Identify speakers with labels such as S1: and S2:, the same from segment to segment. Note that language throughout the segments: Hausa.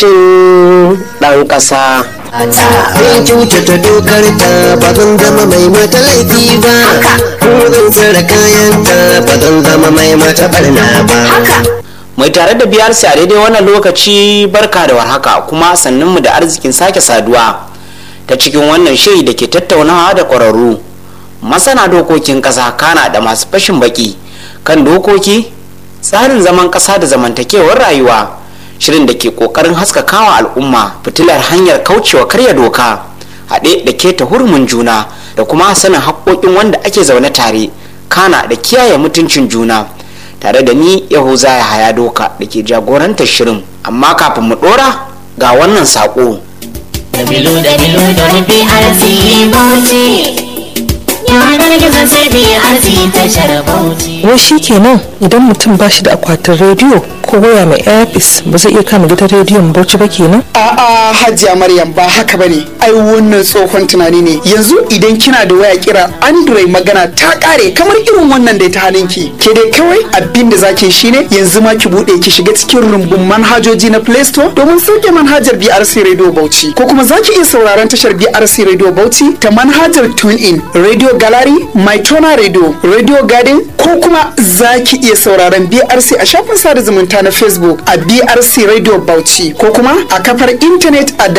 S1: ɗan ƙasa.
S2: Zan kyautata dokar ta ba zan zama mai mata laifi ba. Ko zan tsara kayan ta ba zan zama mai mata barna ba.
S1: Mai tare da biyar a daidai wannan lokaci barka da warhaka kuma sannunmu da arzikin sake saduwa ta cikin wannan shiri da ke tattaunawa da ƙwararru. Masana dokokin ƙasa kana da masu fashin baki kan dokoki tsarin zaman ƙasa da zamantakewar rayuwa. shirin da ke kokarin haskakawa al'umma fitilar hanyar kaucewa karya doka haɗe da keta hurumin juna da kuma sanin haƙoƙin wanda ake zaune tare kana da kiyaye mutuncin juna tare da ni yahuza ya haya doka da ke jagorantar shirin amma kafin mu ɗora ga wannan saƙo.
S3: Dabilu dabilu don BRC Bauchi. Yanar gizo sai BRC tashar Bauchi.
S4: wai shi kenan idan mutum ba shi da akwatin rediyo ko waya mai airpis ba zai iya kama gidan rediyon bauchi ba kenan
S5: A'a Hajiya Maryam ba haka bane. Ai wannan tsohon tunani ne. Yanzu idan kina da waya kira Android magana ta kare kamar irin wannan da ta hannunki. Ke dai kawai abin da zaki shine yanzu ma ki bude ki shiga cikin rumbun manhajoji na Play Store domin sauke manhajar BRC Radio Bauchi. Ko kuma zaki iya sauraron tashar BRC Radio Bauchi ta manhajar TuneIn, Radio Gallery, MyTona Radio, Radio Garden ko kuma zaki iya sauraron BRC a shafin sada zumunta na Facebook a BRC Radio Bauchi ko kuma a kafar intanet a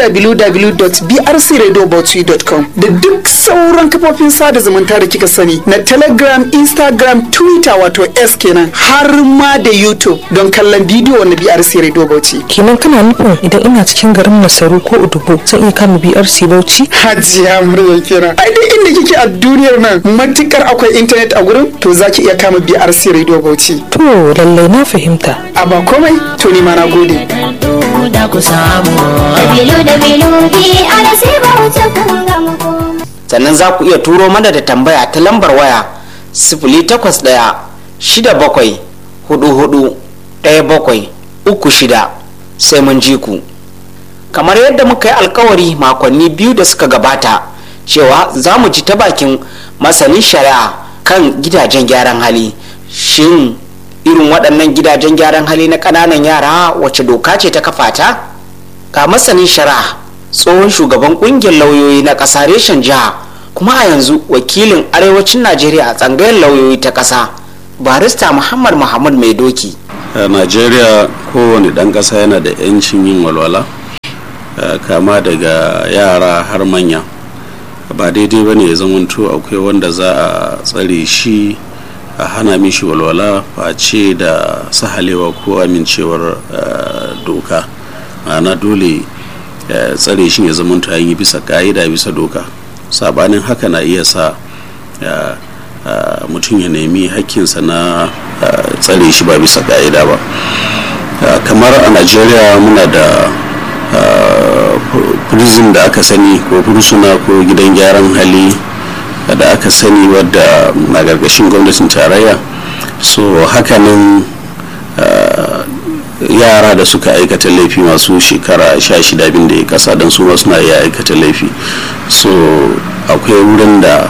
S5: www.brcradiobauchi.com da duk sauran kafofin sada zumunta da kika sani na Telegram, Instagram, Twitter wato S kenan har ma da YouTube don kallon bidiyo na BRC Radio Bauchi.
S4: kenan kana nufin idan ina cikin garin masaru ko udubo zan iya kama brc bauchi
S5: Hajiya murya kenan. Ai duk inda kike a duniyar nan matukar akwai intanet a gurin to zaki iya kama BRC Radio Bauchi.
S4: to lallai na fahimta
S5: A ba komai to ni ma na gode.
S3: Da ku samu.
S6: Dabilu dabilu BRC Bauchi kun gama komai.
S1: sannan za ku iya turo mana da tambaya ta lambar waya sifili takwas ɗaya shida bakwai hudu hudu ɗaya bakwai uku shida sai mun ji ku kamar yadda muka yi alkawari makonni biyu da suka gabata cewa za mu ji ta bakin masanin shari'a kan gidajen gyaran hali shin irin waɗannan gidajen gyaran hali na ƙananan yara wace doka ce ta kafa ta ga masanin shari'a tsohon shugaban ƙungiyar lauyoyi na ƙasa reshen jiha kuma a yanzu wakilin arewacin najeriya a tsangayar lauyoyi ta ƙasa barista muhammad muhammad mai doki
S7: a najeriya kowane ɗan ƙasa yana da 'yancin yin walwala eh, kama daga yara har manya ba daidai ba ne ya zamanto akwai wanda za a tsare shi a hana mishi walwala face da sahalewa ko amincewar eh, doka ma'ana dole eh, tsare shi ya zamanto an yi bisa ka'ida bisa doka sabanin haka na iya sa eh, eh, mutum ya nemi hakkinsa na eh, tsare shi ba bisa ka'ida ba Uh, kamar a najeriya muna da uh, prison da aka sani ko fursuna ko gidan gyaran hali da aka sani wadda na gargashin gwamnatin tarayya so hakanan uh, yara da suka aikata laifi masu shekara sha shida bin da ya kasa don su ma suna iya aikata laifi so akwai wurin da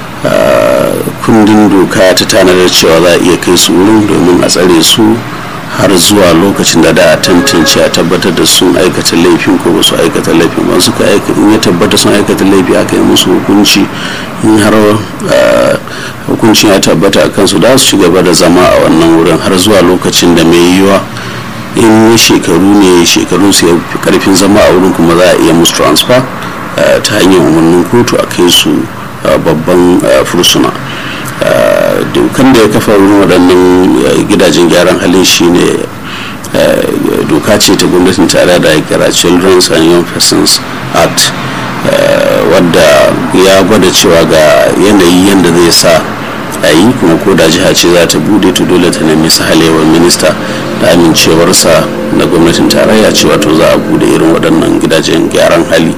S7: uh, kundin doka ta tanadar cewa za a iya kai su wurin domin a tsare su har zuwa lokacin da da a tantance a tabbatar da sun aikata laifin ko ba su aikata laifin ba suka aikata in ya tabbata sun aikata laifi aka yi musu hukunci in har uh, hukuncin ya tabbata a kansu da su ci gaba da zama a wannan wurin har zuwa lokacin da mai yiwa in shekaru ne shekaru su ya fi karfin zama a wurin kuma za a iya musu transfer uh, ta hanyar umarnin kotu a kai su uh, babban uh, fursuna uh, dokan da ya kafa wurin waɗannan uh, gidajen gyaran halin shine uh, doka ce ta gwamnatin tare da ya kira children's and young persons act uh, wadda ya gwada cewa ga yanayi yadda zai sa a yi kuma ko da jiha ce za ta bude to dole ta nemi sahalewar minista da amincewarsa na gwamnatin tarayya cewa to za a bude irin waɗannan gidajen gyaran hali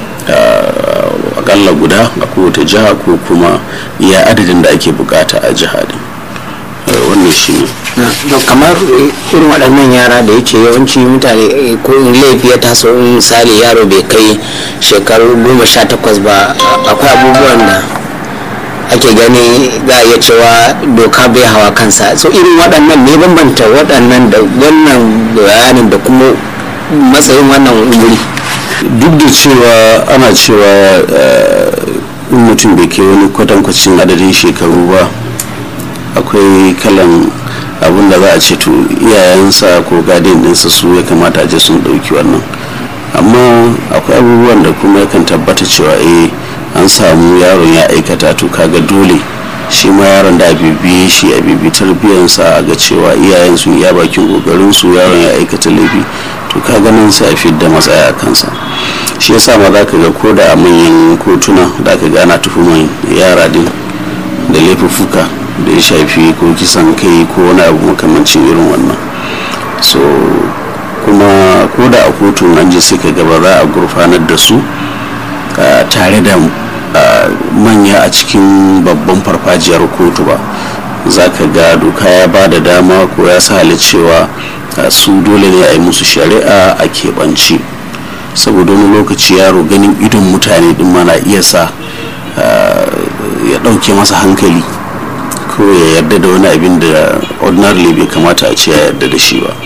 S7: uh, akalla guda a kowace jiha ko kuma iya adadin da ake bukata a jiha din Uh, wannan shi ne
S1: don kamar irin waɗannan yara da yake yawanci mutane eh, ko in laifi ya taso in misali yaro bai kai shekaru goma sha takwas ba a- akwai abubuwan da ake gani za a iya cewa doka bai hawa kansa so irin waɗannan ne bambanta waɗannan da wannan bayanin da kuma matsayin wannan wuri
S7: duk da cewa ana cewa eh, in mutum bai kai wani kwatankwacin adadin shekaru ba akwai kalan abin da za a ce to iyayensa ko gadin ɗinsa su ya kamata a je sun ɗauki wannan amma akwai abubuwan da kuma yakan tabbata cewa eh an samu yaron ya aikata to kaga dole shi ma yaron da a bibiye shi a bibi tarbiyyarsa a ga cewa iyayen sun iya bakin kokarin su yaron ya aikata laifi to ka ganin sai a fidda matsaya a kansa shi yasa ma za ka ga ko da a manyan kotuna da ka gana tuhuman yara din da laifuffuka da ya shafi ko kisan kai ko wani abu makamancin irin wannan so kuma ko da a kotun an je sai ka gaba za a gurfanar da su ah, tare da ah, manya a cikin babban farfajiyar kotu ba za ka ga doka ya ba da dama ko ya sa cewa ah, su dole ne a yi musu shari'a a keɓance saboda wani lokaci yaro ganin idon mutane din mana iya sa ah, ya ɗauke masa hankali ko ya yarda da wani abin da ordinarily bai kamata a ce ya yarda da shi ba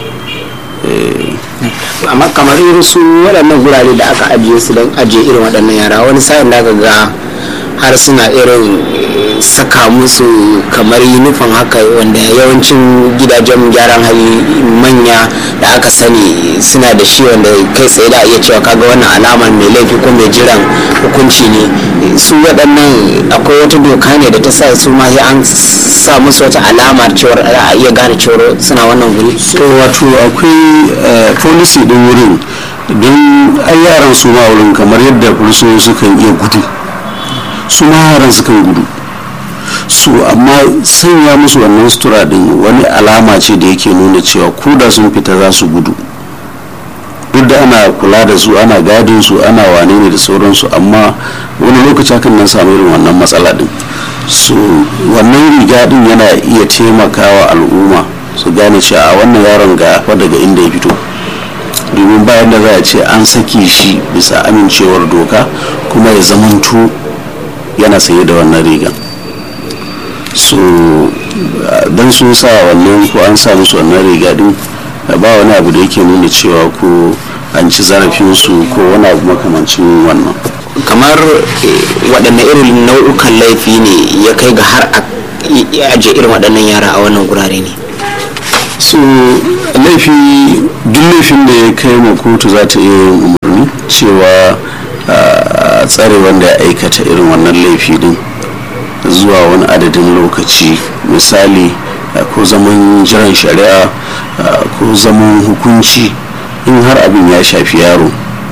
S1: amma kamar irin su waɗannan gurare da aka ajiye su don ajiye irin waɗannan yara wani sa'in da ga har suna irin eh, saka musu kamar yunifon haka wanda yawancin gidajen gyaran hali manya da aka sani suna da shi wanda kai tsaye da iya cewa kaga wannan alamar mai laifi ko mai jiran hukunci ne su waɗannan akwai wata doka ne da ta sa su ma sai an sa musu wata alamar cewar a iya gane cewar suna wannan guri
S7: so wato akwai eh, policy din wurin don ai yaran su ma wurin kamar yadda fursunoni sukan iya gudu su ma yaran sukan gudu su amma sanya musu wannan sutura din wani alama ce da yake nuna cewa ko da sun fita za su gudu duk da ana kula da su ana gadin su ana wane ne da sauransu amma wani lokaci hakan nan samu irin wannan matsala din so wannan riga din yana iya taimakawa al'umma su gane cewa a wannan yaron ga fa daga inda ya fito domin bayan da za a ce an sake shi bisa amincewar doka kuma ya zamanto yana saye da wannan rigan so don sun sa wannan ko an sa musu wannan riga din ba wani abu da yake nuna cewa ko an ci zarafinsu ko wani abu makamancin wannan
S1: kamar eh, waɗanne irin nau'ukan laifi ne ya kai ga har a i- ajiye irin waɗannan yara a wannan gurare ne
S7: so laifi duk laifin da ya kai ma kotu za ta iya yin umarni cewa a tsare wanda ya aikata irin wannan laifi din zuwa wani adadin lokaci misali a, ko zaman jiran shari'a a, ko zaman hukunci in har abin ya shafi yaro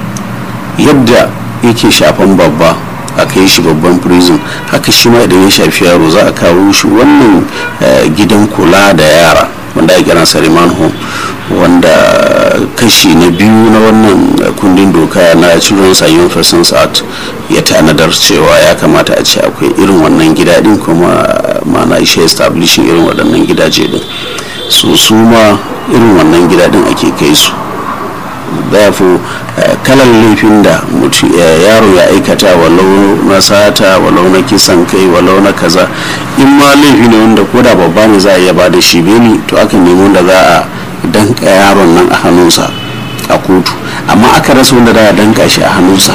S7: yadda yake shafan babba a kai shi babban prison haka shi ma idan ya shafi yaro za a kawo shi wannan eh, gidan kula da yara wanda ake kiransa remand home wanda kashi na biyu na wannan eh, kundin doka na children's and young persons act ya tanadar cewa ya kamata a ce akwai irin wannan gida din kuma mana ishe establishing irin waɗannan gidaje din so su ma irin wannan gida din ake kai su therefore eh, kalan laifin da mutu- eh, yaro ya aikata walau na sata walau na kisan kai walau na kaza in ma laifi ne wanda ko da babba ne za a iya ba da shi beli to aka nemi wanda za a danka yaron nan a hannunsa a kotu amma aka rasa wanda za a danka shi a hannunsa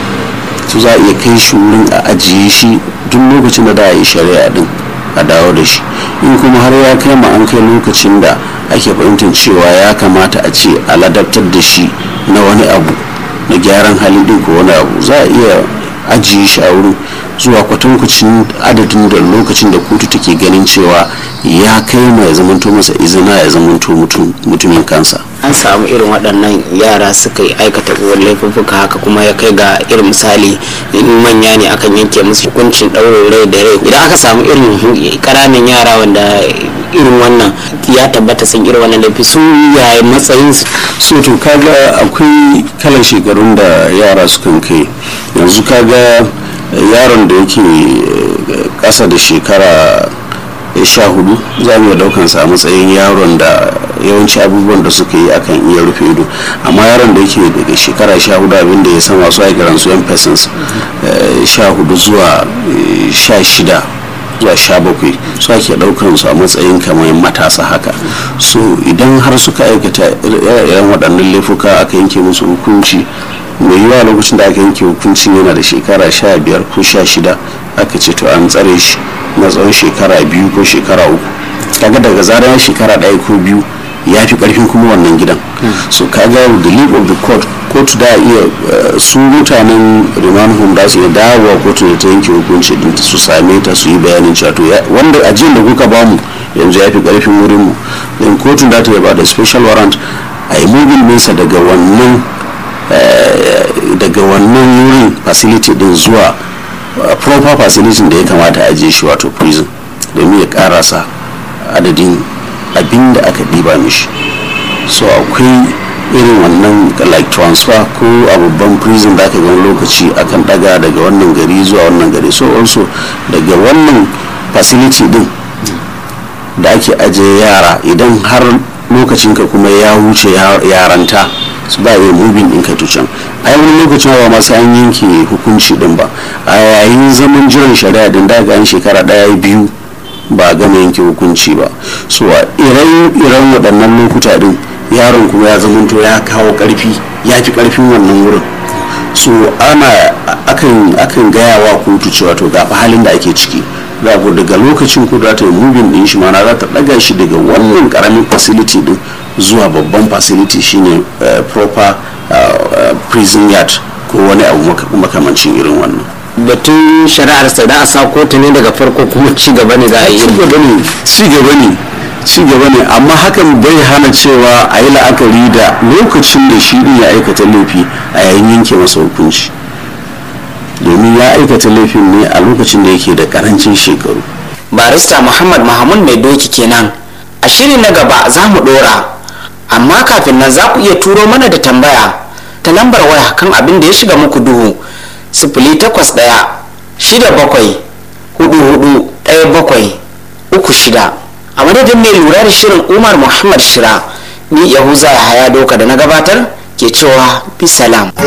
S7: su za a iya kai shi wurin a ajiye shi duk lokacin da za a yi shari'a din a dawo da shi in kuma har ya kai ma an kai lokacin da ake fahimtar cewa ya kamata a ce a ladabtar da shi na wani abu na gyaran hali din ko wani abu za a iya ajiye shi a wurin zuwa kwatankwacin adadin da lokacin da kotu take ganin cewa ya kai ma ya zamanto masa izina ya zamanto mutum- mutumin kansa
S1: an samu irin waɗannan yara suka yi aikata uwar laifuffuka haka kuma ya kai ga irin misali in manya ne akan yanke musu hukuncin ɗaurin rai da rai idan aka samu irin ƙananan yara wanda irin wannan ya tabbata sun irin wannan laifi su yaya matsayin su
S7: so to kaga akwai kalan shekarun da yara sukan kai yanzu kaga yaron da yake eh, ƙasa da shekara sha hudu za mu iya daukan sa a matsayin yaron da yawanci abubuwan da suka yi akan iya rufe ido amma yaron da yake daga shekara sha hudu abinda ya san wasu aikiran su yan persons eh, sha hudu zuwa eh, sha shida zuwa sha bakwai su ake ɗaukan su a matsayin kamar matasa haka so idan har suka aikata irin waɗannan laifuka aka yanke musu hukunci mai yiwa lokacin da aka yanke hukuncin yana da shekara sha biyar ko sha shida aka ce to an tsare shi na tsawon shekara biyu ko shekara uku kaga daga zarar shekara ɗaya ko biyu ya fi karfin kuma wannan gidan so kaga the leave of the court kotu da iya su mutanen remand home da su iya dawowa kotu da ta yanke hukunci din su same ta su yi bayanin cewa to wanda ajiyar da kuka bamu yanzu ya fi karfin wurin mu then kotun da ta yaba da special warrant a yi mubin nesa daga wannan daga wannan wurin facility din zuwa proper facility da ya kamata a ajiye shi wato prison domin ya karasa adadin abin da aka ɗiba mishi so akwai irin wannan like transfer ko a babban prison da aka gani lokaci akan daga daga wannan gari zuwa wannan gari so also daga wannan facility din da ake ajiye yara idan har lokacinka kuma ya wuce yaranta su ba yi mubin ɗinka tucan a yi wani lokacin ba ma sai an yanke hukunci din ba a yayin zaman jiran shari'a din daga an shekara ɗaya biyu ba gama yanke hukunci ba so a iran waɗannan lokuta din yaron kuma ya zamanto ya kawo ƙarfi ya fi ƙarfin wannan wurin so ana akan akan gaya wa kotu cewa to ga halin da ake ciki za daga lokacin ko za ta yi mubin din shi mana za ta ɗaga shi daga wannan ƙaramin facility din zuwa babban facility shine proper prison yard ko wani abu makamancin irin wannan
S1: batun shari'ar sai da a sa kotu ne daga farko kuma ci gaba ne za a yi
S7: ci gaba ne ci gaba ne ci gaba ne amma hakan bai hana cewa a yi la'akari da lokacin da shi ya aikata laifi a yayin yanke masa hukunci domin ya aikata laifin ne a lokacin da yake da karancin shekaru
S1: barista muhammad mahamud mai doki kenan a shiri na gaba za mu dora amma kafin nan za ku iya turo mana da tambaya ta lambar waya kan abin da ya shiga muku duhu sifili takwas ɗaya shida bakwai hudu hudu ɗaya bakwai uku shida a madadin mai lura da shirin umar muhammad shira ni yahuza ya haya doka da na gabatar ke cewa bisalam